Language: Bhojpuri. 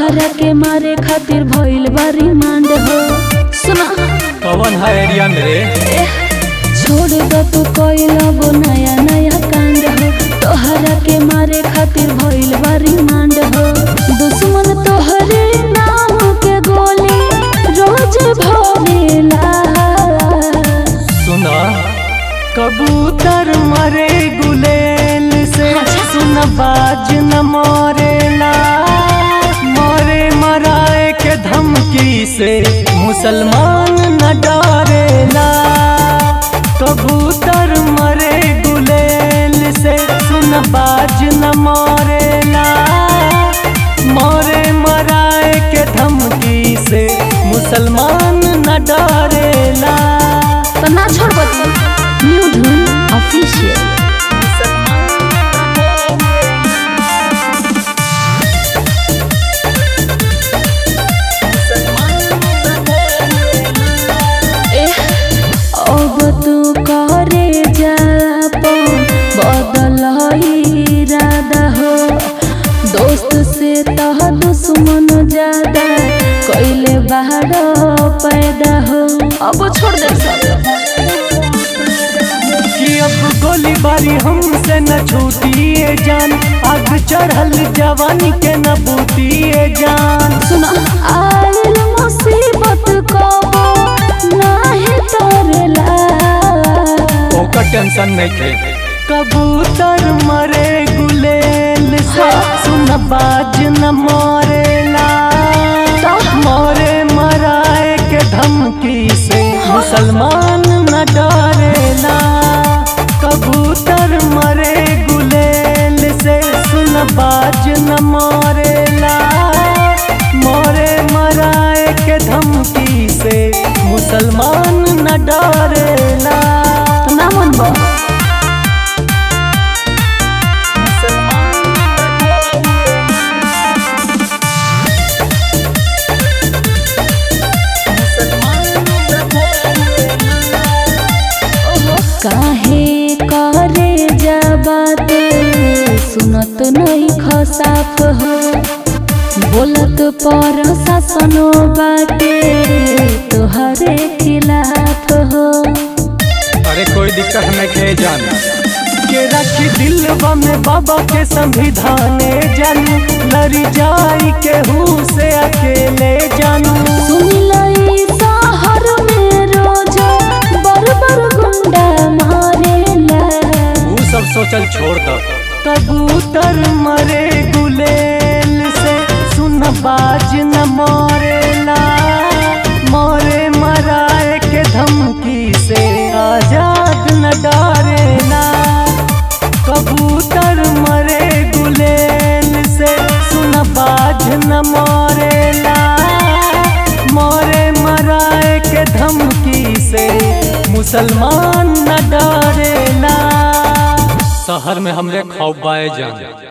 तोहरा के मारे खातिर भइल बा रिमांड हो सुना कौन है एरिया में रे छोड़ दो तू कोई वो नया नया कांड हो तोहरा के मारे खातिर भइल बा रिमांड हो दुश्मन तोहरे नाम के गोली रोज भरेला सुना कबूतर मरे गुलेल से सुन बाज न मोरेला मोरे मराए के धमकी से मुसलमान न डरेला कबूतर मरे गुलेल से सुन बाज न मोरेला मोरे मराए के धमकी से मुसलमान न डरेला तो ना छोड़ बच्चा न्यू धुन ऑफिशियल अब तू करे जापन बदल इरादा हो दोस्त से तह दुश्मन ज्यादा कैले बाहर पैदा हो अब छोड़ दे सब कि अब गोली बारी हमसे न छूटिए जान आग चढ़ल जवानी के न बूतिए जान सुना आयल मुसीबत कबो नाही तोरेला ओकर टेंशन नहीं थे कबूतर मरे गुलेल से सुन बाज न मोरेला मोरे मराए के धमकी से मुसलमान न डरेला कबूतर मरे गुलेल से सुन बाज न मोरेला मोरे मराए के धमकी से मुसलमान न डरेला तो ना मन बा काहे करे जबाते सुनत नहीं खसाफ हो बोलत पर शासनो बाटे तोहरे खिलाफ हो अरे कोई दिक्कत नहीं खे जान के रखी दिलवा में बाबा के संविधाने जानू लड़ी जाई के हूँ से अकेले जानू सुन लई शहर में रोज बर बर गुंडा मारेला तू सब सोचल छोड़ दो कबूतर मरे गुलेल से सुन बाज न मोरेला मोरे मराए के धमकी से आजाद न डरेला कबूतर मरे गुलेल से सुन बाज न मोरेला मोरे मराए के धमकी से मुसलमान न डरेला शहर में हमरे खौफ बाए जान